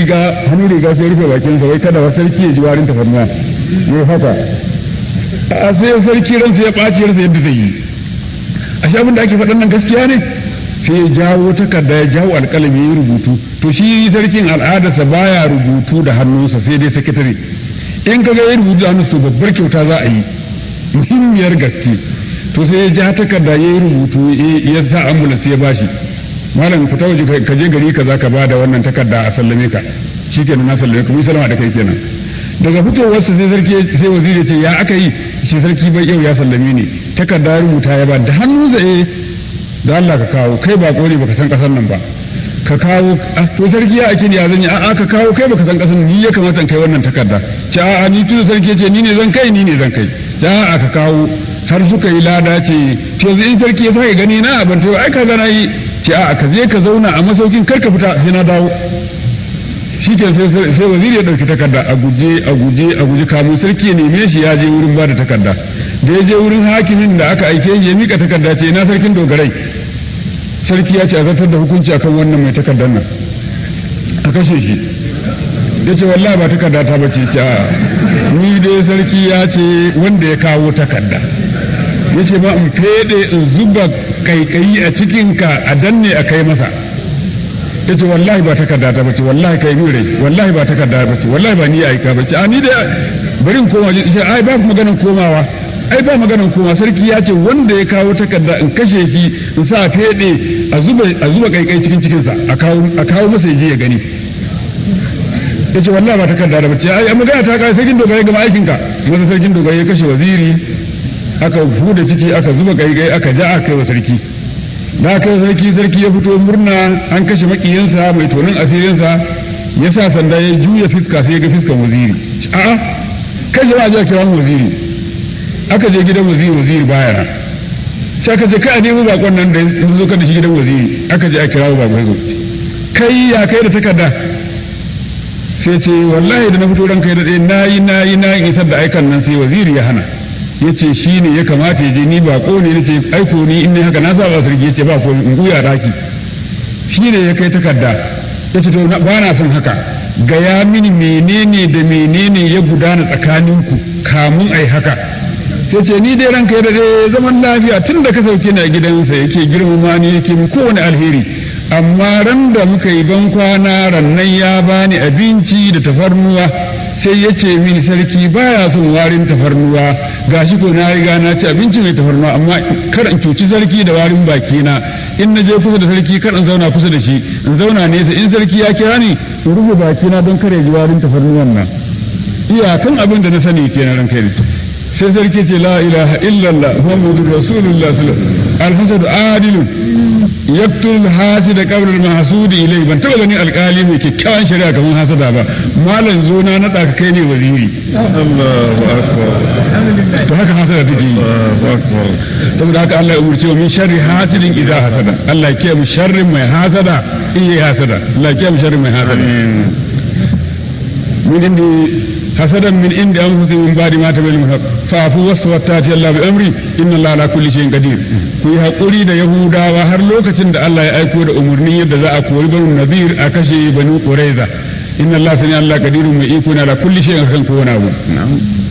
riga hannun riga sai rufe bakinsa wai kada wa sarki ya ji warin tafarnuwa ya haka a sai sarki ransa ya ɓaci ransa yadda zai yi a sha da ake faɗan nan gaskiya ne sai ya jawo takarda ya jawo alƙalami ya rubutu to shi sarkin al'adarsa baya rubutu da hannunsa sai dai sakatare in ka ga ya rubutu da hannunsa to babbar kyauta za a yi muhimmiyar gaske to sai ya ja takarda ya yi rubutu ya sa ambulans ya bashi malam fita waje ka je gari kaza ka ba da wannan takarda a sallame ka shikenan na sallame ka mun sallama da kai kenan daga fitowarsa sai sarki sai waziri ce ya aka yi shi sarki bai yau ya sallame ni takarda rubuta ya ba da hannu zai da Allah ka kawo kai ba kore baka san kasar nan ba ka kawo to sarki ya ake ya zan yi a'a ka kawo kai baka san kasar ni ya kamata kai wannan takarda ce a'a ni tun sarki ce ni ne zan kai ni ne zan kai da a'a ka kawo har suka yi lada ce to yanzu in sarki ya sake gani na ban to ai ka gana yi ce a'a ka je ka zauna a masaukin kar ka fita sai na dawo shi ke sai waziri ya ɗauki takarda a guje a guje a guje kamun sarki ya neme shi ya je wurin ba da takarda da ya je wurin hakimin da aka aike ya mika takarda ce na sarkin dogarai sarki ya ce a zartar da hukunci akan wannan mai takardar nan a kashe shi ya ce wallahi ba takarda ta bace ce a ni dai sarki ya ce wanda ya kawo takarda ya ce ma in fede in zuba kaikayi a cikinka a danne a kai masa ya ce wallahi ba takarda ta bace wallahi kai min rai wallahi ba takarda bace wallahi ba ni aika bace a ni da bari in koma ce ai ba maganan komawa ai ba maganan koma sarki ya ce wanda ya kawo takarda in kashe shi in sa fede a zuba a zuba kaikai cikin cikinsa a kawo a kawo masa je ya gani ya ce wallahi ba takarda da bace ai magana ta kai sarkin dogare gama aikinka masa sarkin dogare ya kashe waziri aka huda ciki aka zuba kaikai aka ja aka kai wa sarki da aka yi sarki sarki ya fito murna an kashe makiyansa mai tonin asirinsa ya sa sanda ya juya fiska sai ya ga fiskan waziri a'a kai jama'a ji a kira waziri aka je gidan waziri waziri baya na sai aka je kai a nemo bakon nan da ya zo kada shi gidan waziri aka je a kira bakon zo kai ya kai da takarda sai ce wallahi da na fito ran kai da ɗaya na yi na yi na yi isar da aikan nan sai waziri ya hana ya ce shi ne ya kamata ya je ni ba ko ne ce aiko ni in ne haka na saba sarki ya ce ba ko in guya raki shi ne ya kai takarda ya ce to ba na son haka gaya mini menene da menene ya gudana tsakaninku kamun ai haka sai ce ni dai ranka da dai zaman lafiya tun da ka sauke ni a gidansa yake girmama ni yake min kowane alheri amma ran da muka yi ban kwana rannan ya bani abinci da tafarnuwa sai ya ce mini sarki baya son warin tafarnuwa gashi ko na riga na ci abinci mai tafarnuwa amma kar in cuci sarki da warin bakina in na je kusa da sarki kar in zauna kusa da shi in zauna nesa in sarki ya kira ni in rufe bakina don kare ji warin tafarnuwan nan iyakan abin da na sani kenan ran kai sai sarki ce la ilaha illallah muhammadur rasulullah sallallahu alhasad adilun yaktul hasida qabla al-mahsud ilai ban taba ganin alkali mai kyakkyawan shari'a kamar hasada ba malam zo na nada ka kai ne waziri Allahu akbar to haka hasada take yi saboda haka Allah ya umurce min sharri hasidin idza hasada Allah ya mu sharrin mai hasada in yi hasada Allah ya mu sharrin mai hasada min indi hasadan min indi anfusihim min ba'di ma tabayyana al-haq fa'fu waswatati Allah bi amri inna Allah ala kulli shay'in qadir ku yi hakuri da yahudawa har lokacin da Allah ya aiko da umurnin yadda za a kori banu nadir a kashe banu quraiza inna Allah sani Allah qadirun mai iko na ala kulli shay'in kan kowane abu